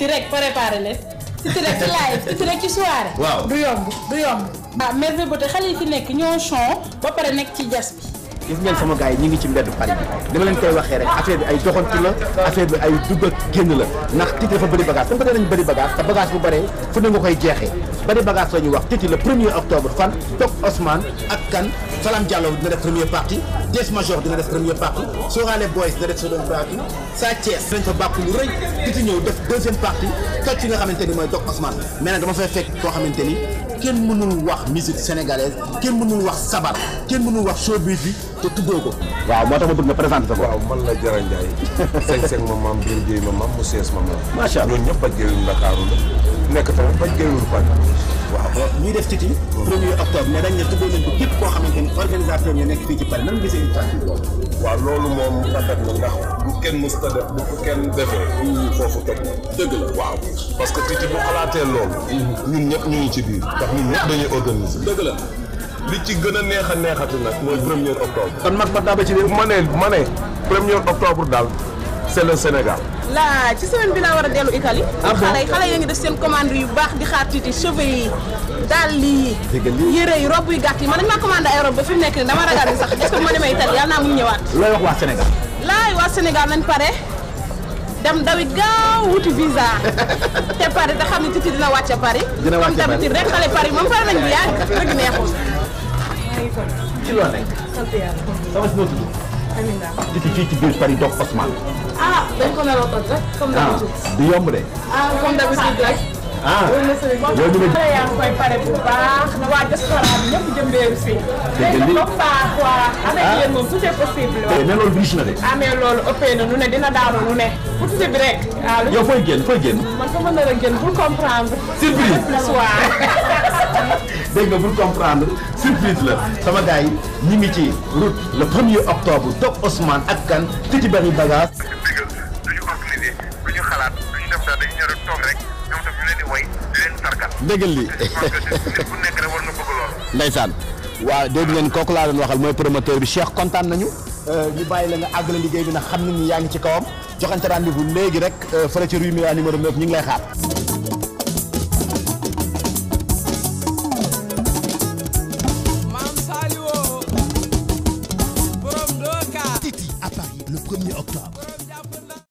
titi rek préparé leen titi rek ci live titi rek ci soirée. Waaw. du yomb du yomb. ah merveille beauté xale yi fi nekk ñoo chon ba pare nekk ci jas bi. gis ngeen sama gars yi ñu ngi ci mbedd Paris bi dama leen koy waxee rek affaire bi ay doxantu la affaire bi ay dugg ak génn la ndax Titi dafa bëri bagage comme que danañ bëri bagage te bagage bu bëree fu ne nga koy jeexee bëri bagage la ñuy wax Titi le premier octobre fan Tok Ousmane ak kan Salam Diallo dina def première partie Des Major dina def première partie Sorale Boys dina def seconde partie Sa Thiès dinañ fa bàkku lu rëy Titi ñëw def deuxième partie toj ci nga xamante ni mooy Tok Ousmane mais nag dama fay fekk koo xamante ni kenn mënul wax musique sénégalaise kenn mënul wax sabar kenn mënul wax showbiz bi te tuddoo ko. waaw moo tax ma bëgg nga présenté sa bopp. waaw man la Jara Ndiaye seng-seng ma maam Biir Jéy ma maam mu sees ma maam Macha Allah. ñooñu ñëpp baj géewul Ndakaaru la nekk tamit baj géewul Paris waaw ñuy def Titi. premier octobre mais dañ ne tuddee nañ ko képp koo xamante ni organisateur ñu nekk fii ci Paris nan nga gisee initiative boobu. waaw loolu moom rafet na ndax bu kenn mës ta def bu ko kenn defee foofu toj na dëgg la waaw parce que Titi bu xalaatee loolu ñun ñëpp ñu ngi ci biir ndax ñun ñëpp dañuy organiser dëgg la. li ci gën a neex a neexati nag mooy premier octobre kon mag ba daa ba ci réew. ma ne ma ne premier octobre daal c'est le Sénégal laa ci semaine bi laa war a dellu Italie. Ah bon xale yi xale yi ngi def seen commande yu baax di xaar Titi cheveux yi dàll yi. Dëgg lii. yére yi robe yu gàtt yi man dañ maa commandé ay robe ba fi mu nekk nii dama ragal ni sax est-ce que bu ma demee Italie yàlla naa mu ñëwaat. looy wax waa Sénégal. laay waa Sénégal nañ pare dem dawit gaaw wuti visa te pare te xam ne Titi dina wàcce Paris. Dina wàcce comme d'habitude rek xale Paris moom pare nañ bu yàgg dëgg neexul. ci loo nekk. sant yàlla. sama si noo tudd. Amina. Titi fii ci biir Paris Tok Ousmane. ah dañ ko naroo toj rek comme ah d'habitude. du yomb de. ah comme d'habitude rek. ah yow ñu ngi. xale yaa ngi koy pare bu baax na waa diaspora bi ñëpp jëmbeeru si. Dégg nga lii. léegi pas quoi avec Ah. yéen moom tout est possible. mais loolu riche na de. ah mais loolu ëppee na nu ne dina daanu nu ne pour tuuti bi rek. waaw lu yow fooy génn fooy génn. man fa mën a gën pour comprendre. Surprise. plus waa. dégg nga pour comprendre surprise la sama gars yi ñi ngi ci route le premier octobre Tok Ousmane ak kan Titi bari bagage. digal duñu organiser duñu xalaat duñu def dara dañu ñëw rek toog rek ñoom tam ñu leen di way di leen sargal déggal li je pense que nit bu nekk rek war nga bëgg loolu Ndeysaan waaw dégg ngeen kooku laa doon waxal mooy promoteur bi Cheikh kontaan nañu. ñu bàyyi la nga àggale liggéey bi nag xam nañ ni yaa ngi ci kawam joxante rendez-vous léegi rek fële ci rue Mira numéro 9 ñu ngi lay xaar. Titi à Paris le 1er octobre.